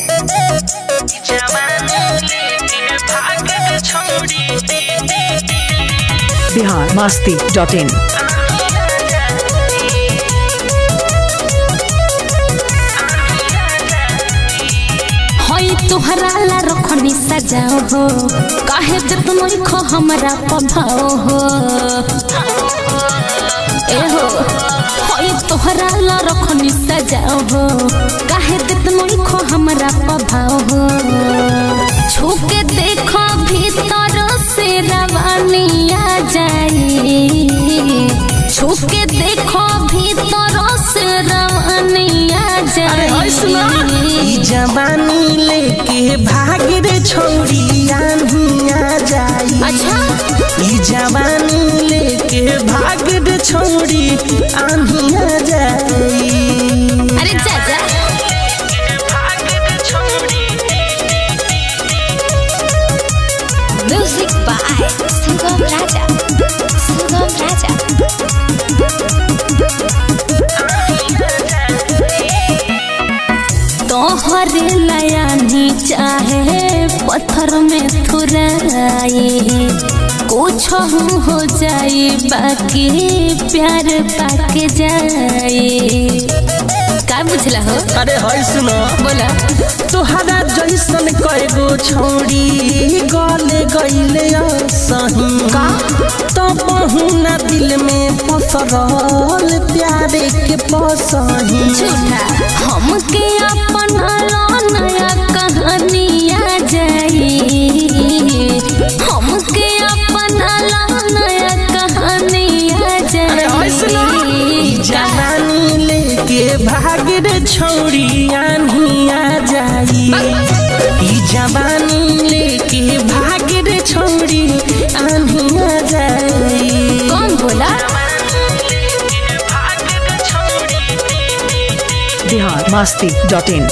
Bihar Masti dot इन हई तुहरा ला रखनी सजाओ हो काहे जतनो खो हमरा पभाओ हो ए हो हई तुहरा ला रखनी सजाओ हो काहे जतनो खो हमरा पभाओ हो छूके देखो भीतर से रवानिया जाई छूके देखो भीतर से रवानिया जाई ई जवानी लेके भाग रे छौरी आन्हिया जाई अच्छा ई जवानी लेके भाग रे छौरी आन्हिया जाई अरे जा जा म्यूजिक बाय सुगम राजा सुगम राजा तोहरे लयानी चाहे पत्थर में थुराई कुछ हो जाई बाकी प्यार पाके जाई का बुझला हो अरे हई सुनो बोला तोहरा जैसन कएगो छौरी गले गईले सही का? तो बहुना दिल में पसरल प्यारे के पसही झूठा हमके अपना लो नया कहानिया जाई हमके अपना लो नया कहानिया अरे हई सुनो ई जाई जवानी लेके भाग रे छौरी आन्हिया जाई ई जवानी लेके भाग रे छौरी आन्हिया जाई कौन बोला बिहार मस्ती डॉट इन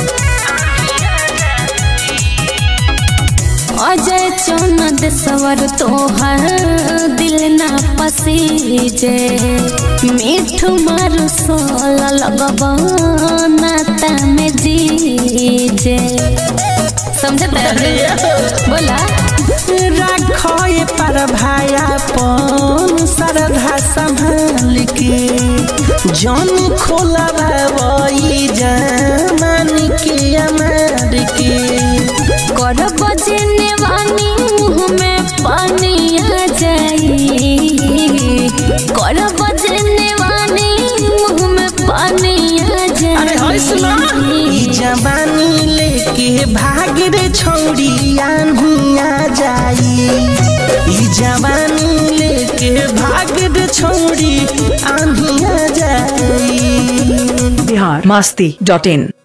अजय चौनद सवर तोहर दिल ना पसीजे मीठ मारू सोल लगब नाता में जीजे समझत बोला राखए पर भाया पन सरधा संभाल के जन खोला भाई जमान के अमार के कर बजने वानी मुँह में पानी आ जाई कर बजने वानी मुँह में पानी आ अरे हई सुना ई जाई जवानी लेके भाग रे छौरी आन्हिया जाई ई जवानी लेके भाग रे छौरी आन्हिया जाई बिहार मस्ती डॉट इन